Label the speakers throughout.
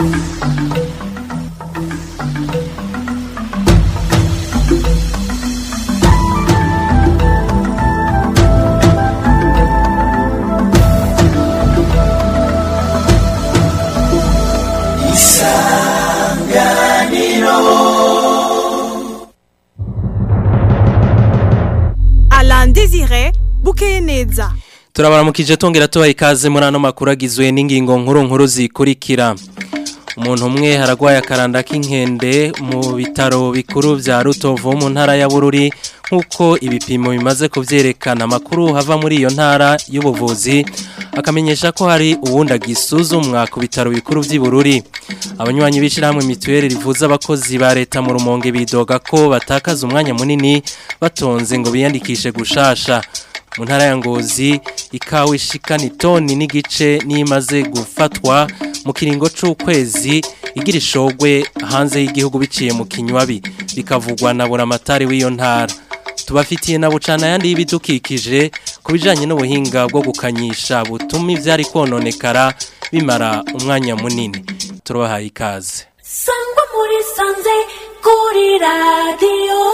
Speaker 1: Alain Désiré Bukeye neza
Speaker 2: turabaramukije tongera tubaha ikaze muri ano makuru agizwe n'ingingo nkuru nkuru zikurikira umuntu umwe haragwaye akaranda k'inkende mu bitaro bikuru vya rutovu mu ntara ya bururi nk'uko ibipimo bimaze kuvyerekana amakuru hava muri iyo ntara y'ubuvuzi akamenyesha ko hari uwundi agisuzumwa ku bitaro bikuru vy'i bururi abanywanyi b'ishirahamwe mituweli rivuza abakozi ba leta mu rumonge bidoga ko batakaza umwanya munini batonze ngo biyandikishe gushasha mu ntara ya ngozi ikawa ishikana itoni n'igice n'imaze gufatwa mu kiringo c'ukwezi igira ishogwe hanze y'igihugu biciye mu kinywabi bikavugwa na buramatari w'iyo ntara tubafitiye na bucana yandi y'ibidukikije ku bijanye n'ubuhinga bwo gukanyisha butuma ivyari kononekara bimara umwanya munini turabahaye ikaze
Speaker 3: sangwa muri sanze kuri radiyo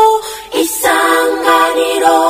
Speaker 3: isanganiro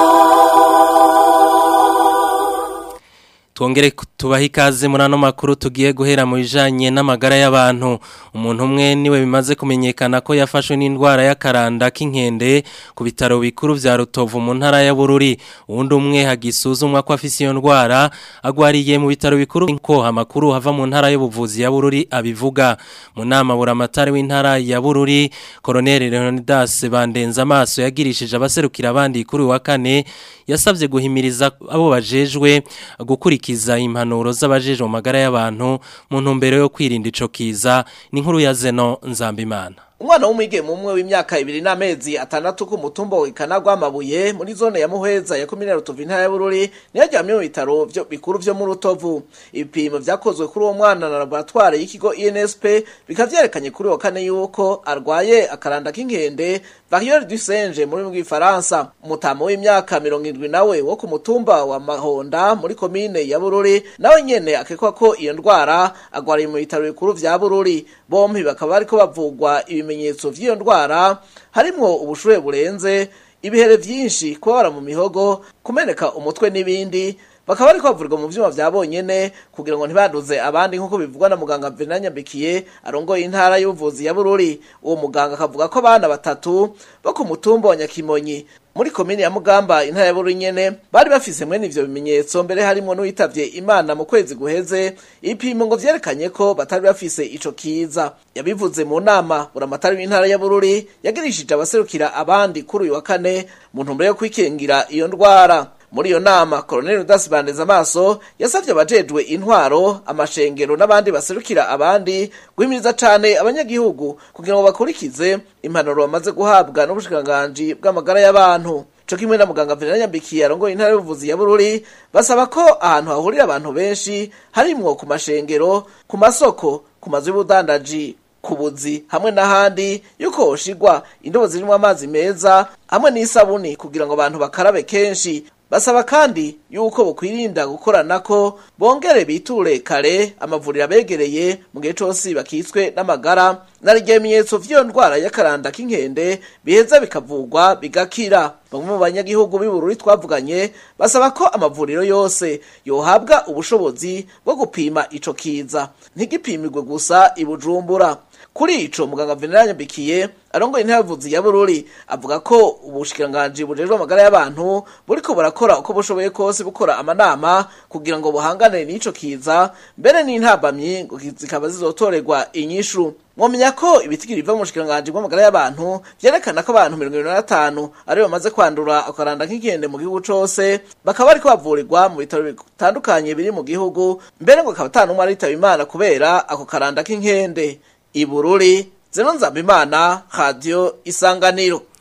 Speaker 2: Twongere tubaha ikaze muri ano makuru tugiye guhera mu bijanye n'amagara y'abantu umuntu umwe niwe bimaze kumenyekana ko yafashwe n'indwara y'akaranda k'inkende ku bitaro bikuru vya Rutovu mu ntara ya Bururi uwundi umwe hagisuzumwa ko afise iyo ndwara agwariye mu bitaro bikuru ko amakuru hava mu ntara y'ubuvuzi ya Bururi abivuga mu nama buramatari w'intara ya Bururi Colonel Leonidas Bandenza amaso yagirishije abaserukira abandi kuri uyu wa kane yasavye guhimiriza abo bajejwe gukurikiza impanuro z'abajejwe mu magara y'abantu mu ntumbero yo kwirinda ico kiza ni inkuru ya Zeno Nzambimana
Speaker 4: umwana w'umwigeme umwe w'imyaka ibiri n'amezi atandatu ku mutumba w'ikanagwa amabuye muri zone ya muheza ya komine rutovu intara ya bururi niyo aryamye mu bitaro vyo bikuru vyo mu rutovu ibipimo vyakozwe kuri uwo mwana na laboratware y'ikigo insp bikaba vyerekanye kuri uwo kane yuko arwaye akaranda k'inkende variole du singe muri bw'ifaransa umutama w'imyaka mirongo indwi nawe wo ku mutumba wa mahonda muri komine ya bururi nawe nyene akekwa ko iyo ndwara agwariye mu bitaro bikuru vya bururi bompi bakaba bariko bavugwa ibimenyetso vy'iyo ndwara harimwo ubushuhe burenze ibihere vyinshi kubabara mu mihogo kumeneka umutwe n'ibindi bakaba bariko bavurirwa mu vyuma vya bonyene kugira ngo ntibanduze abandi nk'uko bivugwa na muganga Venant Nyambikiye arongoye intara y'ubuvuzi ya Bururi uwo muganga akavuga ko abana batatu bo ku mutumba wa Nyakimonyi muri komine ya Mugamba intara ya Bururi nyene bari bafise mwene ivyo bimenyetso mbere harimo n'uwitavye Imana mu kwezi guheze ipimo ngo vyerekanye ko batari bafise ico kiza yabivuze mu nama buramatari w'intara ya Bururi yagirishije abaserukira abandi kuri uyu wa kane mu ntumbero yo kwikingira iyo ndwara muri iyo nama Colonel Udas Bandeza amaso yasavye abajejwe intwaro amashengero n'abandi baserukira abandi guhimiriza cane abanyagihugu kugira ngo bakurikize impanuro bamaze guhabwa n'ubushikiranganji bw'amagara y'abantu co kimwe na muganga Venant Nyambikiye arongoye intara y'ubuvuzi ya Bururi basaba ko ahantu hahurira abantu benshi harimwo ku mashengero ku masoko ku mazu y'ubudandaji ku buzi hamwe n'ahandi yuko hoshigwa indobo zirimo amazi meza hamwe n'isabuni kugira ngo abantu bakarabe kenshi basaba kandi yuko bukwirinda gukorana ko bongere biture kare amavuriro abegereye mu gihe cose bakitswe n'amagara na bimenyetso vy'iyo ndwara y'akaranda k'inkende biheza bikavugwa bigakira bamwe mu banyagihugu b'ibururi twavuganye basaba ko amavuriro yose yohabwa ubushobozi bwo gupima ico kiza ntigipimirwe gusa i bujumbura kuri ico muganga Venant Nyambikiye arongoye intavuzi ya Bururi avuga ko ubushikiranganji bujejwe amagara y'abantu buriko burakora uko bushoboye kose bukora amanama kugira ngo buhangane n'ico kiza mbere n'intabamyi ngo zikaba zizotorerwa inyishu mwomenya ko ibitigiri biva mu bushikiranganji bw'amagara y'abantu vyerekana ko abantu mirongo ibiri na batanu aribo bamaze kwandura akaranda k'inkende mu gihugu cose bakaba bariko bavurirwa mu bitaro bitandukanye biri mu gihugu mbere ngo akaba ata n'umwe aritaba imana kubera ako karanda k'inkende ibururi zeno nzambimana radio isanganiro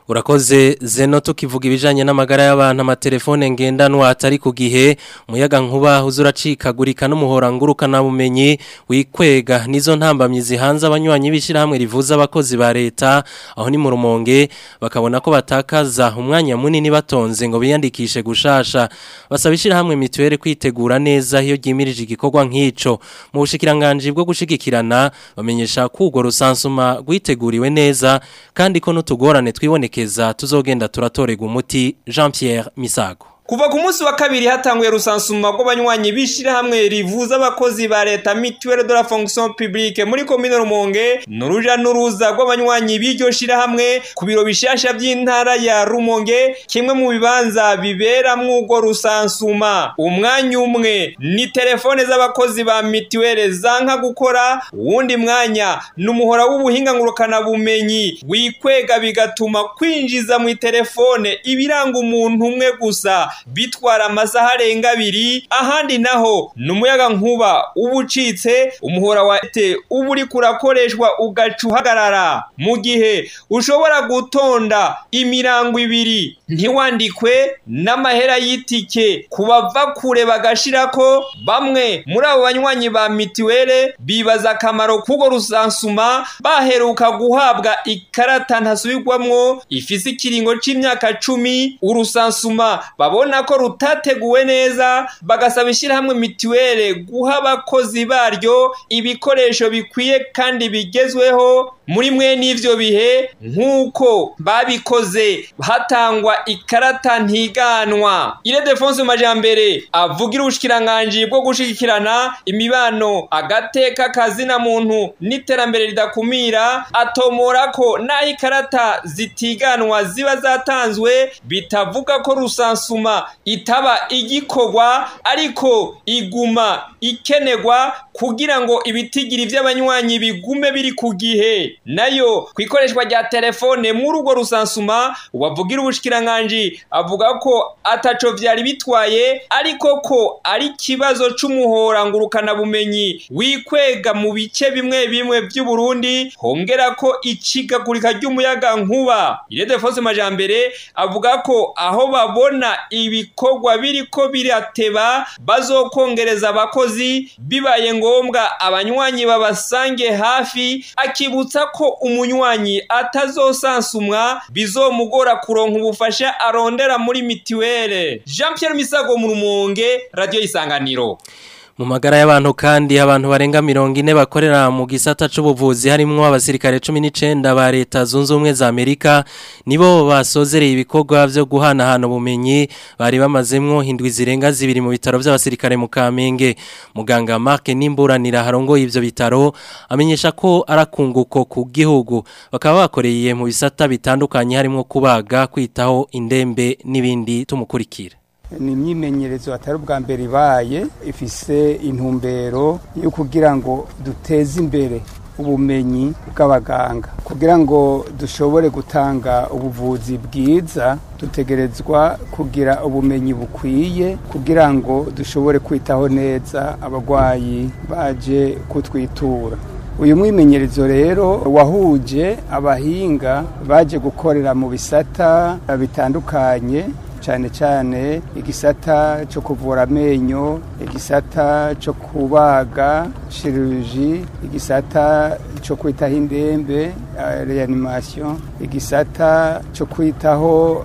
Speaker 2: Urakoze zeno tukivuga ibijanye n'amagara y'abantu amatelefone ngendanwa atari ku gihe umuyaga nkuba uzuracikagurika n'umuhora ngurukana bumenyi wikwega nizo ntambamyi zihanze abanywanyi b'ishirahamwe rivuza abakozi ba leta aho ni mu rumonge bakabona ko batakaza umwanya munini batonze ngo biyandikishe gushasha basaba ishirahamwe mituwere kwitegura neza iyo ryimirije igikorwa nk'ico mu bushikiranganje bwo gushigikirana bamenyesha ko urwo rusansuma rwiteguriwe neza kandi ko n'utugorane twibonekeza tuzogenda turatorega umuti Jean Pierre Misago
Speaker 5: Kuva ku munsi wa kabiri hatanguye rusansuma rw'abanywanyi bishirahamwe rivuza abakozi ba leta mutuelle de la fonction publique muri commune Rumonge nuruja nuruza rw'abanywanyi b'iryo shirahamwe ku biro bishasha by'intara ya Rumonge kimwe mu bibanza biberamwo urwo rusansuma umwanya umwe ni telefone z'abakozi ba mutuelle zanka gukora uwundi mwanya n'umuhora w'ubuhinga ngurukana bumenyi wikwega bigatuma kwinjiza mu telefone ibiranga umuntu umwe gusa bitwara amasaha arenga abiri ahandi naho ni umuyaga nkuba uba ucitse umuhora wa ete uba uri kurakoreshwa ugaca uhagarara mu gihe ushobora gutonda imirango ibiri ntiwandikwe n'amahera y'itike ku bava kure bagashira ko bamwe muri abo banywanyi ba mitiwere bibaza akamaro k'urwo rusansuma baheruka guhabwa ikarata ntasubirwamwo ifise ikiringo c'imyaka cumi urusansuma babona ko rutateguwe neza bagasaba ishyirahamwe mituwere guha abakozi baryo ibikoresho bikwiye kandi bigezweho muri mwe n'ivyo bihe nk'uko babikoze hatangwa ikarata ntiganwa ire defonse majambere avugira ubushikiranganji bwo gushigikirana imibano agateka kazina muntu n'iterambere ridakumira atomora ko n'aho ikarata zitiganwa ziba zatanzwe bitavuga ko rusansuma itaba igikorwa ariko iguma ikenerwa kugira ngo ibitigiri by'abanywanyi bigume biri ku gihe nayo ku ikoreshwa rya telefone muri urwo rusansuma wavugira ubushikiranganji avuga ko ataco vyari bitwaye ariko ko ari ikibazo c'umuhora ngurukana bumenyi wikwega mu bice bimwe bimwe by'uburundi hongera ko icigagurika ry'umuyaga nkuba iredefonse majambere avuga ko aho babona ibikorwa biriko birateba bazokongereza abakozi bibaye ngombwa abanywanyi babasange hafi akibutsa ko umunywanyi atazosansumwa bizomugora kuronka ubufasha arondera muri mitiwere Jean Pierre Misago mu Rumonge radio isanganiro
Speaker 2: mu magara y'abantu kandi abantu barenga mirongo ine bakorera mu gisata c'ubuvuzi harimwo abasirikare 19 ba leta zunze ubumwe za Amerika nibo basozereye ibikorwa byo guhanahana ubumenyi bari bamazemwo hindwi zirenga zibiri mu bitaro by'abasirikare mu Kamenge muganga Mark Nimburanira harongo ivyo bitaro amenyesha ko arakunguko ku gihugu bakaba bakoreye mu bisata bitandukanye harimwo kubaga kwitaho indembe n'ibindi tumukurikira
Speaker 6: ni imyimenyerezo atari ubwa mbere ibaye ifise intumbero yo kugira ngo duteze imbere ubumenyi bw'abaganga kugira ngo dushobore gutanga ubuvuzi bwiza dutegerezwa kugira ubumenyi bukwiye kugira ngo dushobore kwitaho neza abarwayi baje kutwitura uyu mwimenyerezo rero wahuje abahinga baje gukorera mu bisata bitandukanye cyane cyane igisata cyo kuvura amenyo igisata cyo kubaga chirurgie igisata cyo kwitaho indembe reanimation igisata cyo kwitaho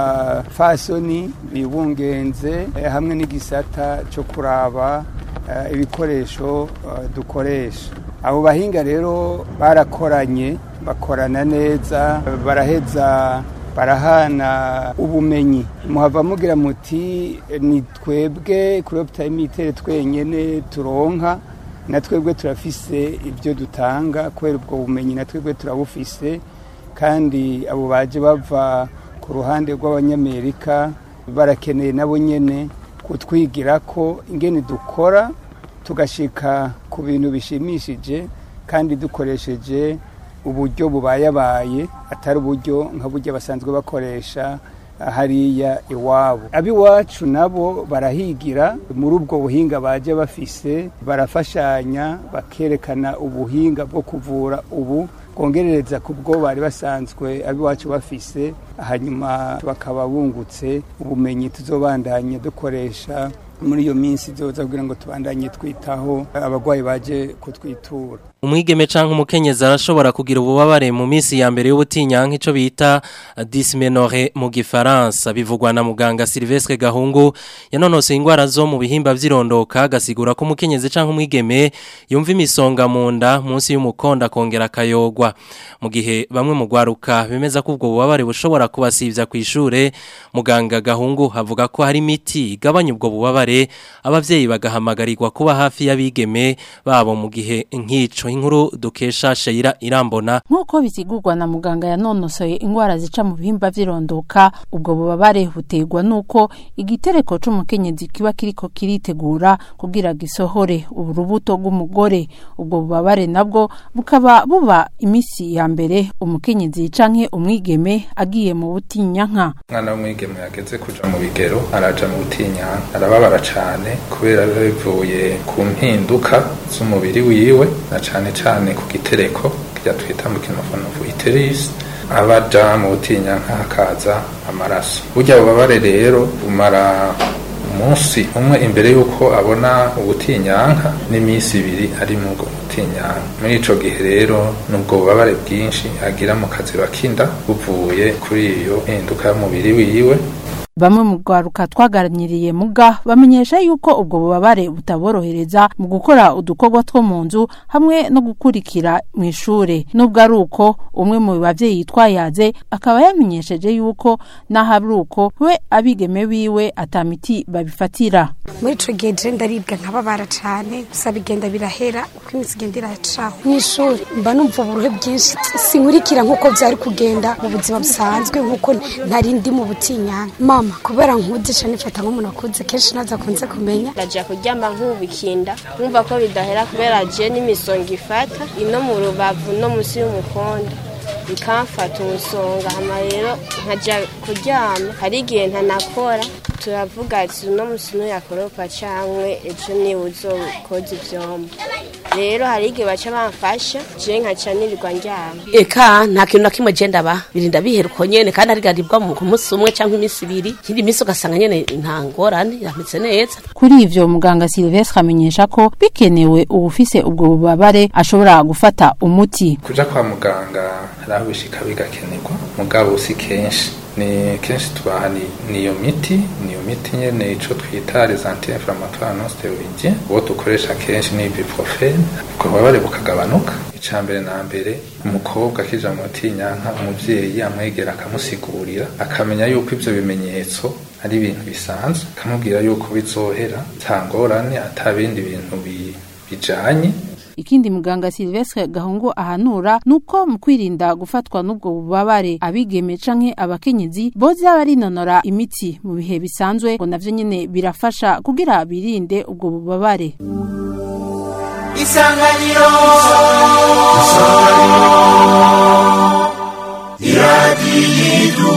Speaker 6: abafasoni bibungenze hamwe n'igisata cyo kuraba ibikoresho dukoresha abo bahinga rero barakoranye bakorana neza baraheza barahana ubumenyi muhava mugira muti ni twebwe kuri opitayi mitere twenyine turonka na twebwe turafise ibyo dutanga kubera ubwo bumenyi na twebwe turabufise kandi abo baje bava ku ruhande rw'abanyamerika barakeneye nabo nyine kutwigira ko ingene dukora tugashika ku bintu bishimishije kandi dukoresheje uburyo bubayabaye atari uburyo nka buryo basanzwe bakoresha hariya iwabo ab'iwacu nabo barahigira muri ubwo buhinga baje bafise barafashanya bakerekana ubuhinga bwo kuvura ubu twongerereza ku bwo bari basanzwe abiwacu bafise hanyuma bakaba bungutse ubumenyi tuzobandanye dukoresha muri iyo minsi zoza kugira ngo tubandanye twitaho abarwayi baje kutwitura
Speaker 2: umwigeme canke umukenyezi arashobora kugira ububabare mu minsi ya mbere y'ubutinyanka ico bita dysmenorrhée mu gifaransa bivugwa na muganga Sylvestre Gahungu yanonose ingwara zo mu bihimba vyirondoka gasigura ko umukenyezi canke umwigeme yumva imisonga mu nda munsi y'umukonda kongera kayogwa mu gihe bamwe mu gwaruka bemeza ko ubwo bubabare bushobora kubasivya kw'ishure muganga Gahungu avuga ko hari imiti igabanya ubwo bubabare abavyeyi bagahamagarirwa kuba hafi y'abigeme babo mu gihe nk'ico inkuru dukesha Sheira Irambona
Speaker 7: nk'uko bisigurwa na muganga yanonosoye ingwara zica mu bihimba vy'irondoka ubwo bubabare buterwa nuko igitereko c'umukenyezi kiba kiriko kiritegura kugira gisohore urubuto rw'umugore ubwo bubabare nabwo bukaba buba imisi ya mbere umukenyezi canke umwigeme agiye mu butinyanka
Speaker 8: umwana w'umwigeme yageze kuja mu bigero araja mu butinyanka arababara cane kubera biba bivuye ku mpinduka z'umubiri wiwe na cane cane ku gitereko kirya twita mu kinofonofu iterisi abaja mu butinyanka hakaza amaraso burya bubabare rero bumara umunsi umwe imbere y'uko abona ubutinyanka n'iminsi ibiri ari mu bwo butinyanka muri ico gihe rero nubwo bubabare bwinshi agira mu kaziba k'inda buvuye kuri iyo mpinduka y'umubiri wiwe
Speaker 7: bamwe mu rwaruka twaganiriye muga bamenyesha yuko ubwo bubabare butaborohereza mu gukora udukorwa two mu nzu hamwe no gukurikira mu ishure nubwo ari uko umwe mu bavyeyi twayaze akaba yamenyesheje yuko naho ari uko we abigeme biwe atamiti babifatira
Speaker 9: muri ico gihe je ndaribwa nkababara cane gusa bigenda birahera uko iminsi igenda iracaho mw'ishuri mba numva uburuhe bwinshi sinkurikira nk'uko vyari kugenda mu buzima busanzwe nk'uko ntari ndi mu butinyanka mama kubera nkuze cane nifata nk'umuntu akuze kenshi naza kunze kumenya
Speaker 10: ndaja kuryama nkubikinda nkumva ko bidahera kubera je n'imisonga ifata ino mu rubavu no musi y'umukondo bikamfata umusonga hama rero nkaja kuryama hari igihe ntanakora turavuga ati uno musi nuyakoropa cankwe ejo niwe uzokoza ivyombo rero hari igihe baca bamfasha je nkaca nirirwa ndyama
Speaker 11: eka nta kintu na kimwe je ndaba birinda bihera uko nyene kandi arigaribwa mu munsi umwe canke iminsi ibiri ikindi minsi ugasanga nyene nta ngorane yameze neza
Speaker 7: kuri ivyo muganga Sylvestre amenyesha ko bikenewe ubufise ubwo bubabare ashobora gufata umuti
Speaker 8: kuja kwa muganga hari aho bishika bigakenerwa mugabo si kenshi ni kenshi tubaha niyo miti niyo miti nyene ico twita les anti-inflammatoires non stéroïdiens uwo dukoresha kenshi ni ibuprofene ubwo bubabare bukagabanuka ica mbere na mbere umukobwa akija mu butinyanka umuvyeyi amwegera akamusigurira akamenya yuko ivyo bimenyetso ari ibintu bisanzwe akamubwira yuko bizohera nta ngorane ata bindi bintu bijanye
Speaker 7: ikindi muganga Sylvestre Gahungu ahanura nuko mu kwirinda gufatwa n'ubwo bubabare abigeme canke abakenyezi boza barinonora imitsi mu bihe bisanzwe ngo navyo nyene birafasha kugira birinde ubwo bubabare
Speaker 12: Isanganiro Isanganiro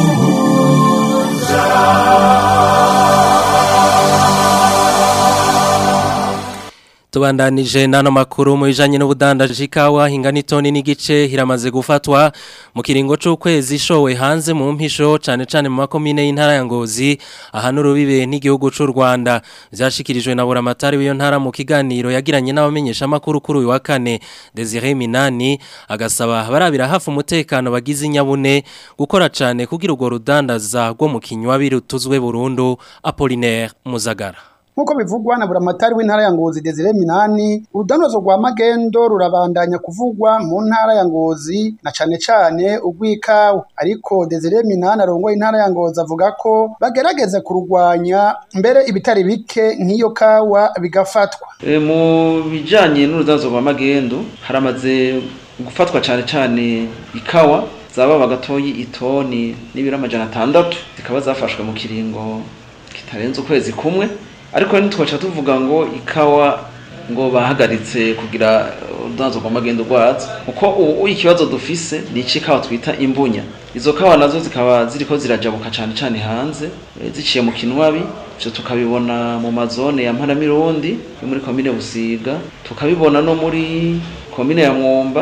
Speaker 2: Tubandanije nano makuru mu bijanye n'ubudandaji kawa hingana itoni n'igice hiramaze gufatwa mu kiringo c'ukwezi ishowe hanze mu mpisho cane cane mu makomine y'intara ya Ngozi ahana urubibe n'igihugu c'u Rwanda vyashikirijwe na buramatari w'iyo ntara mu kiganiro yagiranye n'abamenyesha makuru kuri uyu wa kane Desire Minani agasaba barabira hafi umutekano bagize inyabune gukora cane kugira urwo rudandaza rwo mu kinywa birutuzwe burundu Apollinaire Muzagara
Speaker 13: Nkuko bivugwa na buramatari w'intara ya Ngozi Desire Minani urudanozo rwa magendo rurabandanya kuvugwa mu ntara ya Ngozi na cane cane urw'ikawa ariko Desire Minani arongoye intara ya Ngozi avuga ko bagerageza kurugwanya mbere ibitari bike nk'iyo kawa bigafatwa
Speaker 14: e, mu bijanye n'urudanozo rwa magendo haramaze gufatwa cane cane ikawa zaba bagatoyi itoni n'ibiro amajana atandatu zikaba zafashwe mu kiringo kitarenze ukwezi kumwe ariko ntitwaca tuvuga ngo ikawa ngo bahagaritse kugira urudanzo rw'amagendo rwazo kuko ubu ikibazo dufise ni ikawa twita imbunya izo kawa nazo zikaba ziriko zirajabuka cane cane hanze ziciye mu kinwabi ivyo tukabibona mu mazone ya mparamirundi yo muri komine busiga tukabibona no muri komine ya mwumba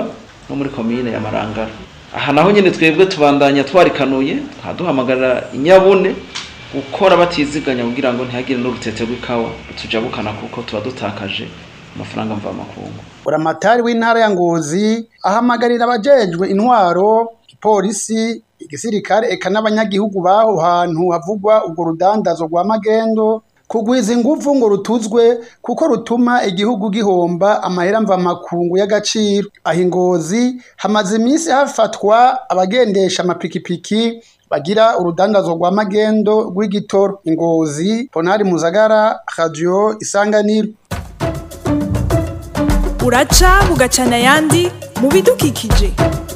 Speaker 14: no muri komine ya marangara aha naho nyine twebwe tubandanya twarikanuye twaduhamagarira inyabune gukora batiziganya kugira ngo ntihagire n'urutete rw'ikawa tujabukana kuko tuba dutakaje amafaranga mvamakungu
Speaker 13: buramatari w'intara ya ngozi ahamagarira abajejwe intwaro ipolisi igisirikare eka n'abanyagihugu baho hantu havugwa urwo rudandazo rwa magendo kugwiza ingufu ngo rutuzwe kuko rutuma igihugu gihomba amahera mvamakungu y'agaciro aho ingozi hamaze iminsi hafatwa abagendesha amapikipiki bagira urudandazo rwa magendo rw'igitoro ingozi ponari muzagara radio isanganiro
Speaker 1: uraca bugacana ayandi mu bidukikije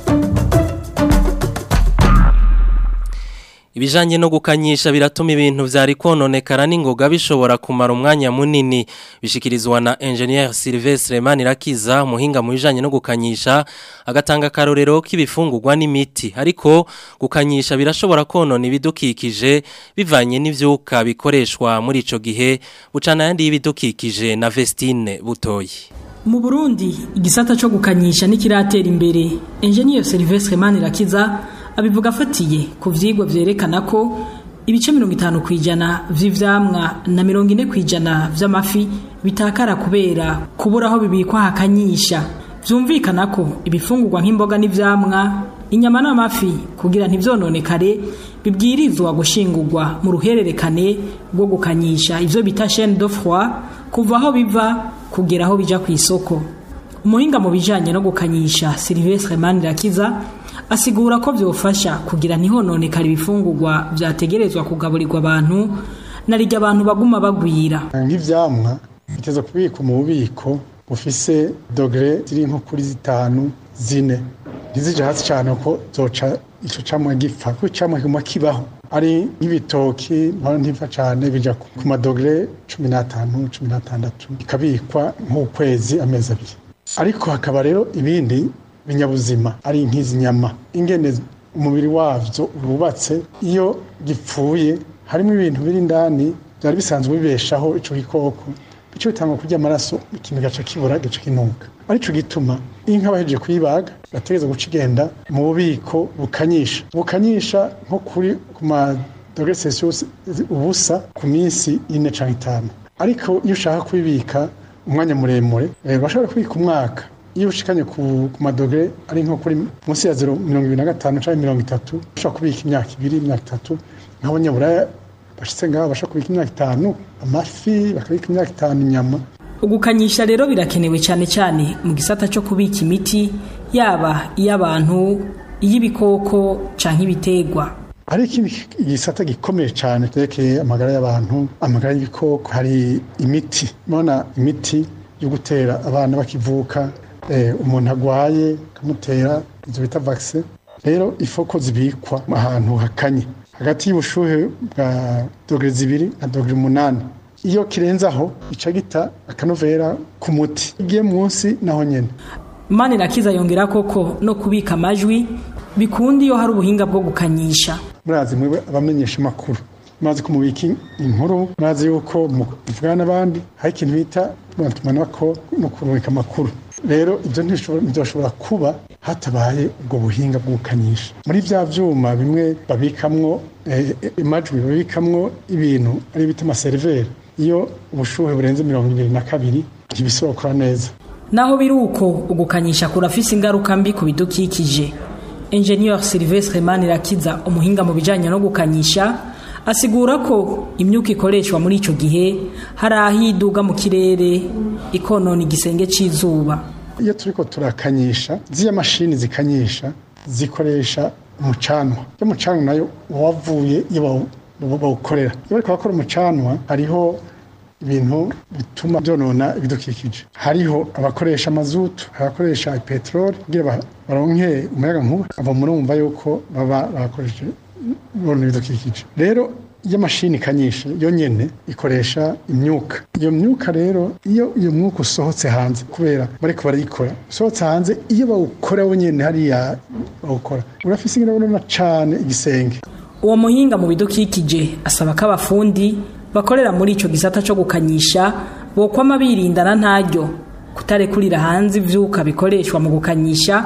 Speaker 2: Ibijanye no gukanyisha biratuma ibintu vyari kononekara n'ingoga bishobora kumara umwanya munini bishikirizwa na engineer Sylvestre Manirakiza muhinga mu bijanye no gukanyisha agatanga karorero k'ibifungurwa n'imiti ariko gukanyisha birashobora konona ibidukikije bivanye n'ivyuka bikoreshwa muri ico gihe bucana yandi y'ibidukikije na Vestine Butoyi
Speaker 15: Mu Burundi igisata cyo gukanyisha n'ikiratera imbere engineer Sylvestre Manirakiza abivuga afatiye ku vyigwa vyerekana ko ibice mirongo itanu ku ijana vy'ivyamwa na mirongo ine ku ijana vy'amafi bitakara kubera kubura aho bibikwa hakanyisha vyumvikana ko ibifungurwa nk'imboga n'ivyamwa inyama n'amafi kugira ntivyononekare bibwirizwa gushingurwa mu ruhererekane rwo gukanyisha ivyo bita chaîne de froid kuva aho biva kugera aho bija ku isoko umuhinga mu bijanye no gukanyisha Sylvestre Manirakiza asigura ko byofasha kugira ntihononekare ibifungurwa byategerezwa kugaburirwa abantu narijya abantu baguma bagwira
Speaker 16: nk'ivyamwa biteza kubikwa mu bubiko bufise dogere ziri nko kuri zitanu zine ntizije hasi cyane ko zoca ico camwa gipfa kuko icamwa kiguma kibaho ari nk'ibitoki mpora ntifa cyane bija ku madogere cumi n'atanu cumi n'atandatu bikabikwa nk'ukwezi amezi abiri ariko hakaba rero ibindi binyabuzima ari nk'izi nyama ingene umubiri wavyo wubatse iyo gipfuye harimo ibintu biri indani byari bisanzwe bibeshaho ico gikoko bico bitangwa kurya amaraso ikintu gaca kibura gaca kinuka arico gituma inka bahejeje kuyibaga bategereza guca igenda mu bubiko bukanyisha bukanyisha nko kuri ku ma dogere celsius ubusa ku minsi ine canke itanu ariko iyo ushaka kubibika umwanya muremure bashobora kubika umwaka iyo ushikanye ku, ku madogere ari nko kuri munsi ya zero mirongo ibiri na gatanu canke mirongo itatu ushobora kubika imyaka ibiri imyaka itatu nk'abanyaburaya bashitse ngaho bashobora kubika imyaka itanu amafi bakabika imyaka itanu inyama
Speaker 15: ugukanyisha rero birakenewe cyane cyane mu gisata cyo kubika imiti yaba iy'abantu iy'ibikoko canke ibitegwa
Speaker 16: hari ikindi gisata gikomeye cyane terekeye amagara y'abantu amagara y'ibikoko hari imiti mubona imiti yo gutera abana bakivuka umuntu agwaye akamutera izo bita vaccine rero ifoko zibikwa ahantu hakanye hagati y'ubushuhe bwa dogere zibiri na dogere umunani iyo kirenze aho ica gita akanovera ku muti igiye munsi naho nyene
Speaker 15: manirakiza yongera koko no kubika amajwi bikundi iyo hari ubuhinga bwo gukanyisha
Speaker 16: murazi mwe abamenyesha amakuru murazi ko mubika inkuru murazi yuko muvugana n'abandi hari ikintu bita tumanako no kurubika amakuru rero ibyo ntibyoshobora kuba hatabaye ubwo buhinga bwo gukanyisha muri bya vyuma bimwe babikamwo amajwi babikamwo ibintu ari bita amaseriveri iyo ubushuhe burenze mirongo ibiri na kabiri ntibisobokora neza
Speaker 15: naho biri uko ugukanyisha kurafise ingaruka mbi ku bidukikije Engineer Sylvestre Manirakiza umuhinga mu bijanye no gukanyisha asigura ko imyuka ikoreshwa muri ico gihe hari ahiduga mu kirere ikonona igisenge c'izuba
Speaker 16: iyo turiko turakanyisha ziya mashini zikanyisha zikoresha umucanwa iyo mucanwa nayo wavuye iyo bawukorera iyo bariko bakora umucanwa hariho ibintu bituma byonona ibidukikije hariho abakoresha amazutu abakoresha peteroli kugira baronke umuyaga nkuba ava murumva yuko baba bakoresheje bonona ibidukikije rero iyo mashini ikanyisha yo nyene ikoresha imyuka iyo myuka rero iyo iyo mwuka usohotse hanze kubera bariko barayikora usohotse hanze iyo bawukora wo nyene hariya bawukora urafise ingene bonona cane igisenge
Speaker 15: uwo muhinga mu bidukikije asaba ko abafundi bakorera muri ico gisata cyo gukanyisha bokwama birindana ntaryo kutarekurira hanze ivyuka bikoreshwa mu gukanyisha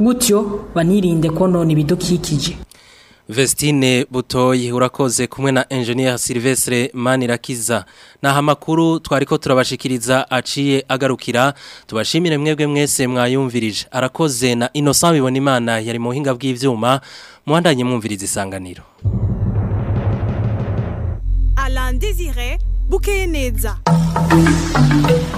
Speaker 15: gutyo banirinde konona ibidukikije
Speaker 2: Vestine Butoyi urakoze kumwe na engineer Silvestre Manirakiza naha makuru twariko turabashikiriza aciye agarukira tubashimire mwebwe mwese mwayumvirije arakoze na Innocent bibona imana yari mu hinga bw'ivyuma muhandanye mwumviriza isanganiro
Speaker 1: Alain Désiré Bukeye neza